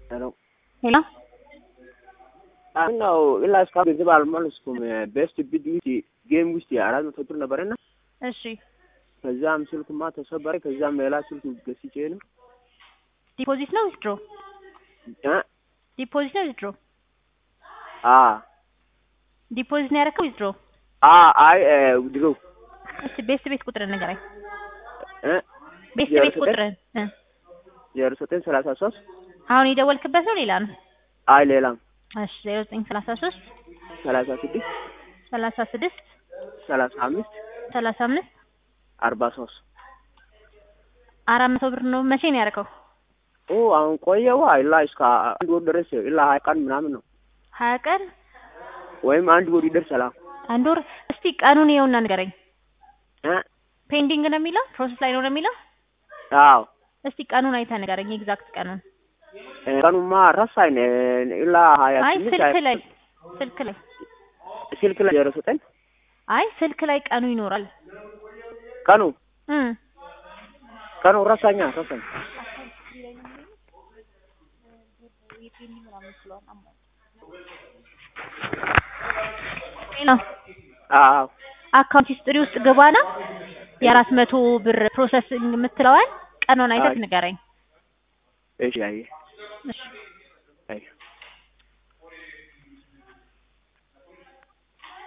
ሄሎ ሄሎ አሁን ነው ኢላ እስካሁን ገንዘብ አልመለስኩም። ቤስት ቢድ ውስጥ ጌም ውስጥ የአራት መቶ ብር ነበረና እሺ ከዛም ስልኩማ ተሰበረ። ከዛም ሌላ ስልክ ገዝቼ ነው ዲፖዚት ነው ዊዝድሮ? እ ዲፖዚት ነው ዊዝድሮ? አ ዲፖዚት ነው ያደረከው ዊዝድሮ? አ አይ ድሮ እስቲ ቤት ቤት ቁጥር ንገረኝ። እ ቤት ዜሮ ቤት ዘጠኝ ቁጥርን እ ዜሮ ዘጠኝ ሰላሳ ሶስት አሁን የደወልክበት ነው ሌላ ነው? አይ ሌላም እሺ ዜሮ ዘጠኝ ሰላሳ ሶስት ሰላሳ ስድስት ሰላሳ ስድስት ሰላሳ አምስት ሰላሳ አምስት አርባ ሶስት አራት መቶ ብር ነው። መቼ ነው ያደረከው? ኦ አሁን ቆየዋ ኢላ እስከ አንድ ወር ድረስ ኢላ ሀያ ቀን ምናምን ነው ሀያ ቀን ወይም አንድ ወር ይደርሳል። አንድ ወር። እስቲ ቀኑን ይኸውና ንገረኝ። እ ፔንዲንግ ነው የሚለው ፕሮሰስ ላይ ነው ነው የሚለው? አዎ እስቲ ቀኑን አይተህ ንገረኝ፣ ኤግዛክት ቀኑን። ቀኑማ ረሳኝ። ኢላ ሀያ አይ ስምንት ስልክ ሀያ- ላይ ስልክ ላይ ስልክ ላይ ዜሮ ዘጠኝ አይ ስልክ ላይ ቀኑ ይኖራል። ቀኑ እም ቀኑ ረሳኛ ረሳኝ። ነው አዎ አካውንት ሂስትሪ ውስጥ ግባና የአራት መቶ ብር ፕሮሰሲንግ የምትለዋል ቀኑን አይተህ አይ። ንገረኝ። እሺ አየህ እሺ አየህ